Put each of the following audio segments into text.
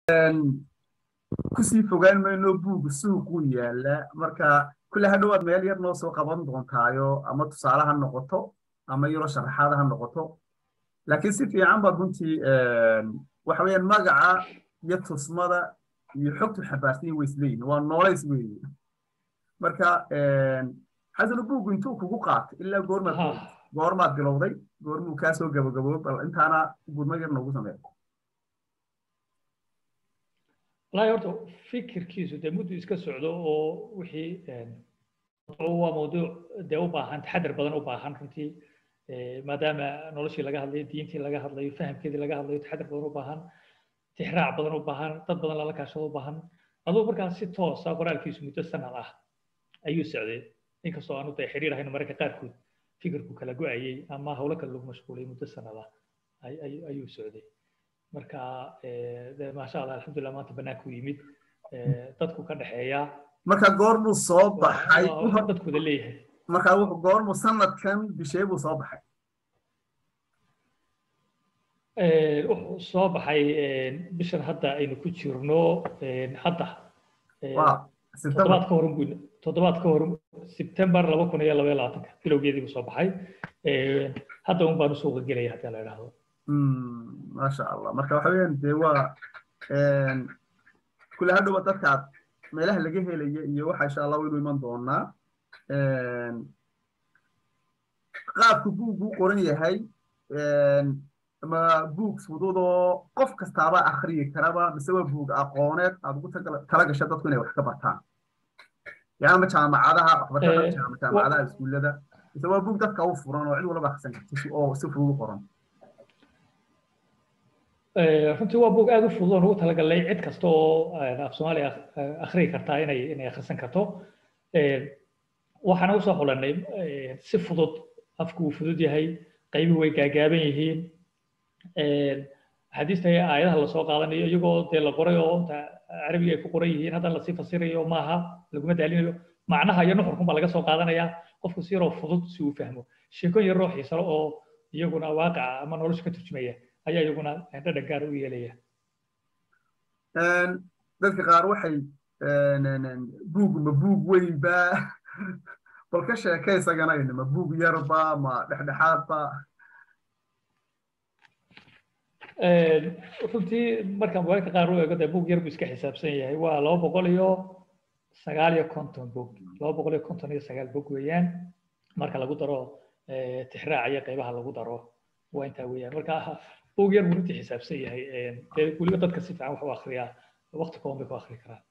kusii fogaan mayno buuga suuquu yaala marka kulle hadhowaad meel yar noo soo qaban doontaayo ama tusaale ha noqoto ama yaro sharaxaada ha noqoto laakiin si fiican baad runtii waxa weeyaan magaca iyo tusmada iyo xogtu xambaarsan way isleeyihin waa noolays weeye marka xasanu buugu intuu kugu qaatay ilaa goormaad goormaad bilowday goormuu kaa soo gabagaboob bal intaana gudmo yar noogu sameeya wallaahi horta fikirkiisu dee muddu iska socdo oo wixii waa mawduuc dee u baahan taxadar badan u baahan runtii maadaama noloshii laga hadlayo diintii laga hadlayo fahamkeedii laga hadlayo taxadar badan u baahan tixraac badan u baahan dad badan lala kaashado u baahan aduu markaas si toosa qoraalkiisu muddo sanad ah ayuu socday inkastoo aanu dee xiriir ahayn mararka qaarkood fikirku kala go-ayey ama howlo kale lagu mashquulay muddo sanad ah ayuu socday marka maasha allah alxamdulilah maanta banaanku yimid dadku ka dhexeeya marka goormuu soo baxay dadkuda leeyahay marka goormuu sanadkan bishee buu soo baxay wuxuu soo baxay bishan hadda aynu ku jirno hadda toddobaad ka horun buu toddobaad ka hor sebtembar laba kun iyo laba iyo labaatanka bilowgeedii buu soo baxay hadda un baanu suuqa gelaya haddii la idhaahdo maasha allah marka waxa weeyaan dee waa kule hadhowa dadkaad meelaha laga helaya iyo waxa insha allah waynu iman doonaa qaabku buugu qoran yahay ma buug fududoo qof kastaaba akhriyi karaba mise waa buug aqooneed aad ugu tala gasha dadku inay wax ka bartaan yaa ama jaamacadaha waxbarashada jaamacadaha iskuullada mise waa buug dadka u furan oo cid walba akhrisan karta oo si fudud u qoran runtii waa buug aad u fudud oo ugu talagalay cid kasta oo af soomaaliya akhriyi kartaa inay inay akhrisan karto waxaana usoo xulanay si fudud afku uu fudud yahay qaybuhu way gaagaaban yihiin axaadiista aayadaha lasoo qaadanayo iyagoo dee la qoray oo inta carabiga ay ku qoran yihiin haddana lasii fasirayo maaha laguma daalinayo macnaha iyo nuxurkun baa laga soo qaadanaya qofku si yaroo fudud si uu fahmo sheekooyin yaroo xiisalo oo iyaguna waaqaca ama nolosha ka turjumaya ayaa iyaguna dhadhan gaar u yeelaya dadka qaar waxay buug ma buug weynba bal ka sheeke isaganayna ma buug yarba ma dhexdhexaadba runtii markaan bugaagta qaar u eego dee buug yar buu iska xisaabsan yahay waa laba boqol iyo sagaal iyo konton bog laba boqol iyo konton iyo sagaal bog weeyaan marka lagu daro tixraaca iyo qaybaha lagu daro waa intaa weeyaan marka buug yar buu runtii xisaabsan yahay dee weliba dadka si fiican wax u akriyaa waqti kooban bay ku akri karaan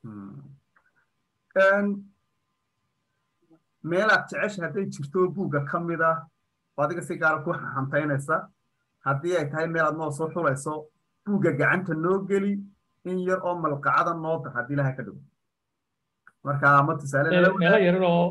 meelaad jecesha hadday jirto buugga ka mid ah oo adiga si gaara ku hantaynaysa haddii ay tahay meel aad noo soo xulayso buugga gacanta noo geli in yar oo malqacada noo dar haddii ilaha ka dhow marka ma tusaale meelo yarar oo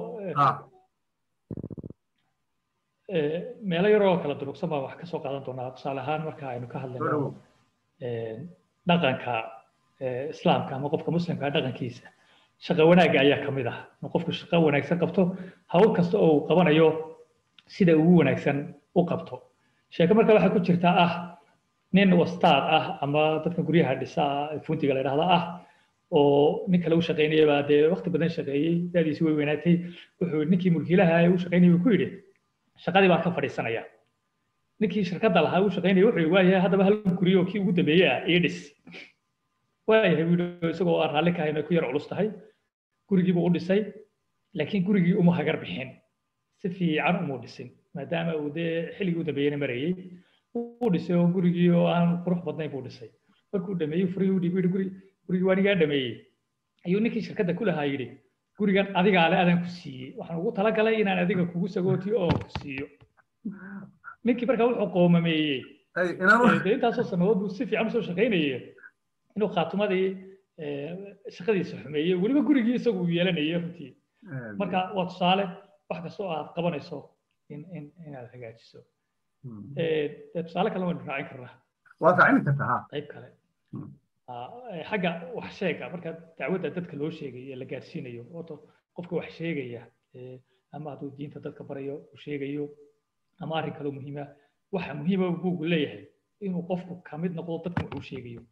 meelo yar oo kala durugsan baa wax ka soo qaadan doonaa tusaale ahaan marka aynu ka hadlayno dhaqanka islaamka ama qofka muslimka dhaqankiisa shaqo wanaagga ayaa ka mid ah in qofku shaqo wanaagsan qabto hawl kasta oo uu qabanayo sida ugu wanaagsan u qabto sheeko marka waxaa ku jirta ah nin wastaad ah ama dadka guryaha dhisa funtiga la idhahda ah oo nin kale u shaqaynaya baa dee waqti badan shaqeeyey daadiisi way weynaatay wuxuu ninkii mulkiilaha u shaqaynayay ku yidhi shaqadii baan ka fadhiisanaya ninkii shirkadda lahaa u shaqaynaya wuxuu waayahay haddaba hal guryo kii ugu dambeeyey ah ii dhis waayahay buu yidhi isagoo aan raalli ka hayn ku yar culus tahay gurigii buu u dhisay laakiin gurigii uma hagar bixin si fiican umuu dhisin maadaama uu dee xilligii u dambeeyena marayey uu dhisay oo gurigii oo aan qurux badnayn buu dhisay markuu dhameeyey furihii u dhiibay guri gurigii waa nigaa dhameeyey ayuu ninkii shirkadda ku lahaa yidhi gurigan adigaa le adaan ku siiyey waxaan ugu talagalay inaan adiga kugu sagootiyo oo ku siiyo ninkii markaa wuxuu qoomameeyey dee intaasoo sannadood buu si fiican usoo shaqaynayay inuu khaatumadii shaqadiisa xumeeyey weliba gurigii isagu uu yeelanayay runtii marka waa tusaale wax kasta oo aad qabanayso in in inaad hagaajiso tusaale kale waynu raacin karnaa waa raacin kartaa qayb kale xagga wax sheega marka dacwadda dadka loo sheegayo ee la gaarsiinayo orto qofka wax sheegaya ama hadduu diinta dadka barayo uu sheegayo ama arrin kaloo muhiima waxa muhiima buugu leeyahay inuu qofku kamid noqdo dadka wuxuu sheegayo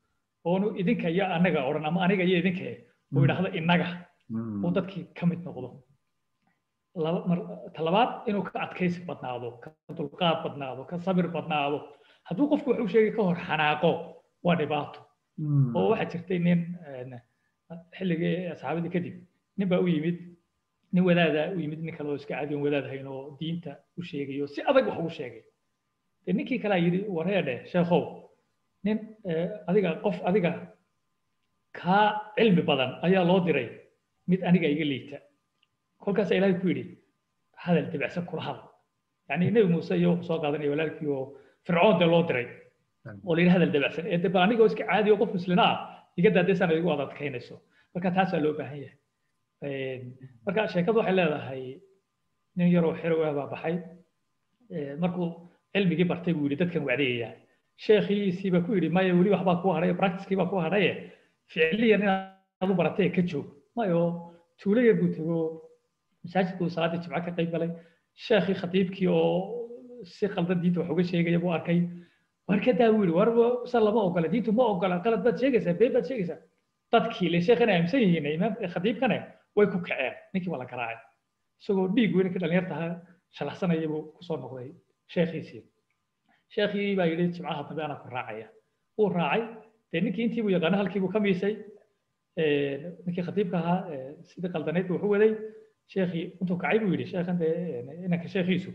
oonu idinka iyo anaga odhan ama aniga iyo idinka uu yidhaahdo innaga uu dadkii ka mid noqdo talabaad inuu ka adkaysi badnaado ka dulqaad badnaado ka sabir badnaado hadduu qofku wax u sheegay ka hor xanaaqo waa dhibaato oo waxaa jirtay nin xilligii saxaabadii kadib nin baa u yimid nin wadaada u yimid nin kale oo iska caadiyan wadaad hayn oo diinta u sheegayo si adag wax ugu sheegay de ninkii kalea yidhi wareedhe sheekhow nin adiga qof adiga kaa cilmi badan ayaa loo diray mid aniga iga liita kolkaasa ilaahay ku yidhi hadal dibacsan kula hadal yani nebi muuse iyo soo qaadanaya walaalkii oo fircoon dee loo diray oo la yidhi hadal dibacsan ee deba anigoo iska caadi oo qof muslina ah iga daadaysan igu ad adkaynayso marka taasaa loo baahan yahay marka sheekadu waxay leedahay nin yaroo xerow ah baa baxay markuu cilmigii bartay buu yidhi dadkan wacdayaya sheekhiisii baa ku yidhi maya weli waxbaa ku hadhay practicekii baa ku hadhaye ficliyan inaad u baratay ka joog mayo tuulo yar buu tego masaajidkuu salaaddii jimco ka qayb galay sheekhii khatiibkii oo si qaldan diinta wax uga sheegaya buu arkay war ka daa buu yidhi war sa lama ogola diintu ma ogola qalad baad sheegaysaa been baad sheegaysaa dadkii le sheekhana aaminsan yihiin imaamka khatiibkana way ku kaceen ninkii waa la garaacay isagoo dhiig weynka dhalinyartaha shalaxsanaya buu kusoo noqday sheekhiisii sheekhii baa yidhi jimcaha dambe anaa ku raacaya wuu raacay dee ninkii intii buu yaqaano halkii buu ka miisay ninkii khatiibka ahaa sidii qaldaneyd buu wuxu waday sheekhii intuu kacay buu yidhi sheekhan dee inanka sheekhiisu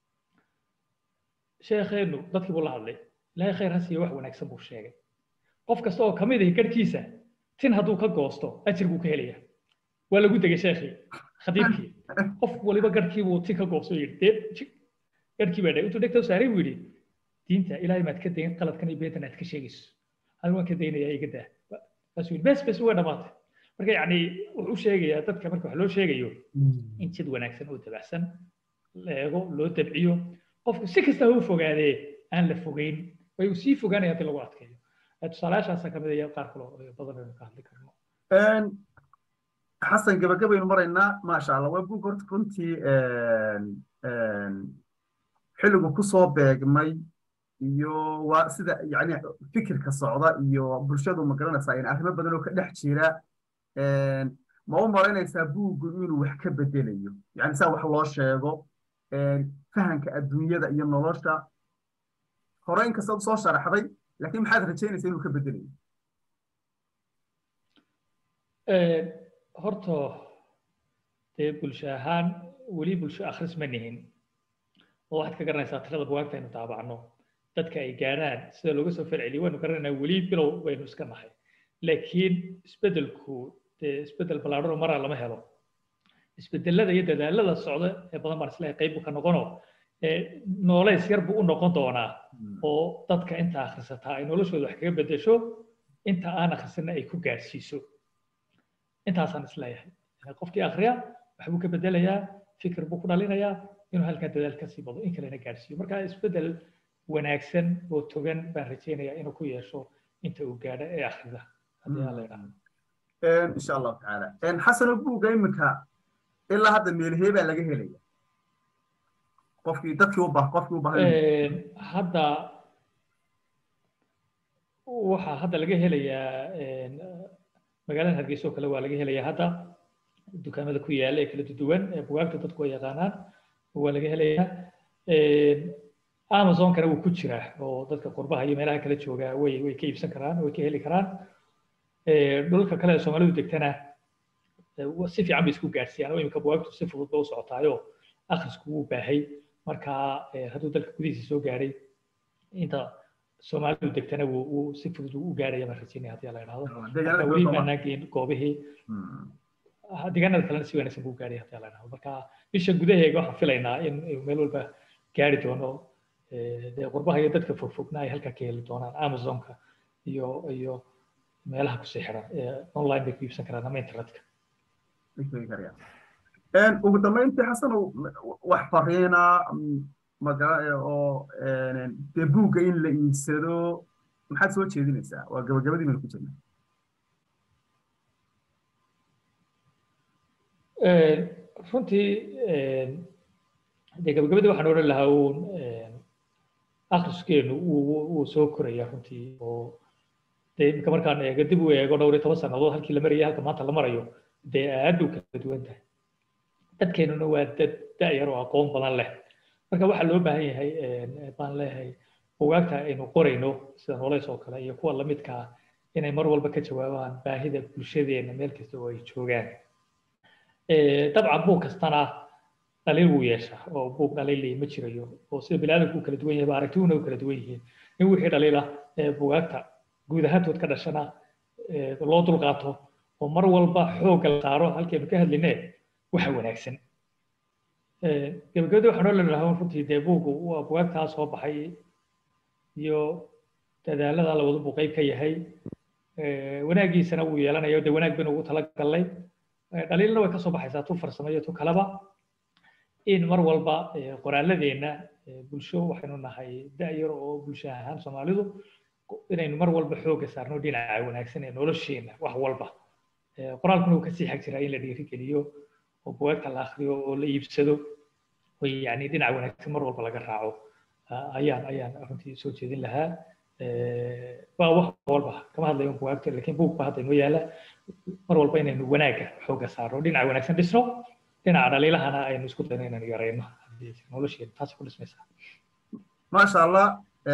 sheekheenu dadkii buu la hadlay ilaahay khayr ha siiyo wax wanaagsan buu sheegay qof kasta oo kamid ahi garhkiisa tin hadduu ka goosto ajir buu ka helaya waa lagu degay sheekhii khatiibkii qof waliba garhkii buu tin ka goosto yidhi dee garhkii baa dhahay intuu dhegta saaray buu yidhi diinta ilaahay maad ka dayn qaladkan iyo beetan aad ka sheegayso anigu waan ka daynayaa iga daa kaasuu yidhi bes bes way dhammaatay marka yacni wuxuu sheegayaa dadka marka wax loo sheegayo in jid wanaagsan oo dabacsan la eego loo dabciyo qofku si kasta ha u fogaadee aan la fogeyn way uu sii fogaanaya haddii lagu adkeeyo tusaalayaashaasa ka mid aya qaar kale oo badan aynu ka hadli karno xasan gabagabaynu maraynaa maasha allah waa bug horta runtii xilligu kusoo beegmay iyo waa sida yani fikirka socda iyo bulshadu ma garanaysaa in arrimo badan oo ka dhex jira ma u malaynaysaa buuggu inuu wax ka bedelayo yani saa wax loo sheego fahanka adduunyada iyo nolosha hore inkasta soo sharaxday laakiin maxaad rajaynaysaa inuu ka bedelayo horta dee bulsho ahaan weli bulsho akhris ma nihin oo waxaad ka garanaysaa tirada bugaagta aynu daabacno dadka ay gaadhaan sida looga soo falceliyo waynu garanaynaa weli bilow baynu iska nahay laakiin isbeddelku dee isbeddel ballaadhanoo maraa lama helo isbeddelada iyo dadaalada socda ee badan baan isleeyahay qayb buu ka noqonoo nooleys yar buu u noqon doonaa oo dadka inta akhrisataa ay noloshooda wax kaga beddesho inta aan akhrisanna ay ku gaadhsiiso intaasaan isleeyahay qofkii akhriya waxbuu ka beddelayaa fikir buu ku dhalinayaa inuu halkaa dadaal ka sii bado in kalena gaadhsiiyo marka isbeddel wanaagsan oo togan baan rajaynayaa inuu ku yeesho inta uu gaadho ee akhrida haddii aan la idhaahdo insha allahu tacaala xasano buugga iminka ilaa hadda meelhee baa laga helaya qofkii dadkii u bah qofkii u baahan hadda waxaa hadda laga helayaa magaalada hargeysa oo kale waa laga helayaa hadda dukaamada ku yaala ee kala duwan ee bugaagta dadku ay yaqaanaan waa laga helayaa amazonkana wuu ku jiraa oo dadka qurbaha iyo meelaha kala jooga way way ka iibsan karaan way ka heli karaan dhulka kale ee soomaalidu degtana si fiican bay isku gaadhsiiyaan oo imika bugaagtu si fudud ba u socotaayo akhrisku wuu baahay marka hadduu dalka gudihiisa soo gaadhay inta soomaalidu degtana wuu si fudud u gaadhaya baan rajaynaya haddii la idhaahdo marka weli maanaan geyn goobihii deegaanada kalena si wanaagsan buu gaadhay haddii la idhaahdo marka bisha gudaheega waxaan filaynaa in meel walba gaari doono dee qurbaha iyo dadka fogfogna ay halkaa ka heli doonaan amazonka iyo iyo meelaha kusii xiran online bay ku iibsan karaan ama internetka ugu dambeyntii xasanow wax fariina magara oo dee buugga in la iibsado maxaad soo jeedinaysaa waa gabagabadii baynu ku jirnaa runtii dee gabagabadii waxaan odhan lahaa uun akhriskeenu wuu soo koraya runtii oo dee iminka markaan eego dib u eego dhowr iyo toban sannadood halkii la marayay halka maanta la marayo dee aad u kala duwan tahay dadkeenuna waa dad da'yar oo aqoon badan leh marka waxaa loo baahan yahay baan leeyahay bugaagta aynu qorayno sida noolays oo kale iyo kuwa lamidka ah inay mar walba ka jawaabaan baahida bulshadeena meel kasta oo ay joogaan dabcan buug kastana dhaliil wuu yeeshaa oo buug dhaliil ma jirayo oo sida biniaadamku u kala duwan yahay ba aragtiduna u kala duwan yihiin in wixii dhaliila bugaagta guud ahaantood ka dhashana loo dulqaato oo mar walba xoogga la saaro halkaynu ka hadlinee waxa wanaagsan gabagabadii waxaan oo leenahay runtii dee buuggu waa bugaagtaa soo baxay iyo dadaalada labadu buu qayb ka yahay wanaagiisana wuu yeelanayo dee wanaag baynu ugu talagalnay dhaliilna way kasoo baxaysaa tu farsamo iyo tu kaleba in mar walba qoraaladeenna bulsho waxaynu nahay da'yar oo bulsho ahaan soomaalidu inaynu mar walba xoogga saarno dhinaca wanaagsan ee nolosheena wax walba qoraalkuna uu kasii xag jiraa in la dhiirigeliyo oo bugaagta la akriyo oo la iibsado oo yani dhinaca wanaagsan mar walba laga raaco ayaan ayaan runtii soo jeedin lahaa waa wax walba kama hadlayo bugaagta laakiin buug ba hadda inoo yaala mar walba inaynu wanaagga xoogga saarno dhinaca wanaagsan dhisno dhinaca dhaliilahana aynu isku dayno inaynu yarayno nolosheena taas ku dhismaysaa maasha allah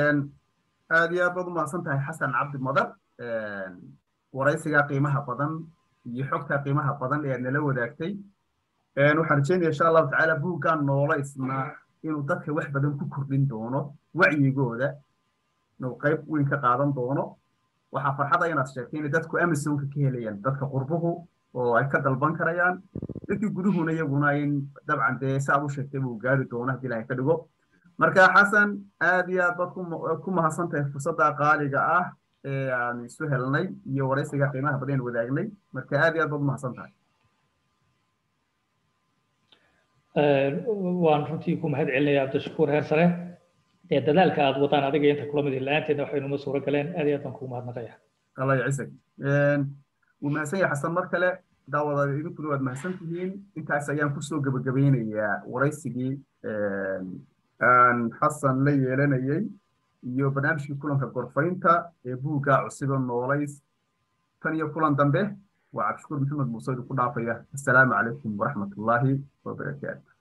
aad iyo aad baad u mahadsan tahay xasan cabdi madar waraysigaa qiimaha badan iyo xogtaa qiimaha badan ee aad nala wadaagtay waxaan rajeynaya insha allahu tacaala buuggan noolaysna inuu dadka wax badan ku kordhin doono wacyigooda inuu qayb weyn ka qaadan doono waxaa farxada inaad sheegtay inay dadku amazonka ka helayaan dadka qurbuhu oo ay ka dalban karayaan dadkii guduhuna iyaguna in dabcan dee saad u sheegtay buu gaari doono haddii ilahay ka dhigo marka xasan aad iyo aad baad ku mahadsan tahay fursadda qaaliga ah ee aan isu helnay iyo waraysiga qiimaha badan wadaagnay marka aad iyo aad baad u mahadsan tahay waan runtii ku mahad celinaya cabdishakuur heer sare dee dadaalka aad wadaan adiga inta kula mid la-aanteedna waxaynuma suuro galeen aad iyo aad baan kugu mahadnaqaya allah yacisag wuu mahadsan yahay xasan mar kale daawadaada idinkuna waad mahadsan tihiin intaas ayaan kusoo gebagabeynayaa waraysigii aan xasan la yeelanayay iyo barnaamijkii kulanka gorfaynta ee buugga cusiba noolays tan iyo kulan dambe waa cabdishakuur maxamed muuse idinku dhaafaya assalaamu calaykum waraxmatullaahi wabarakaatu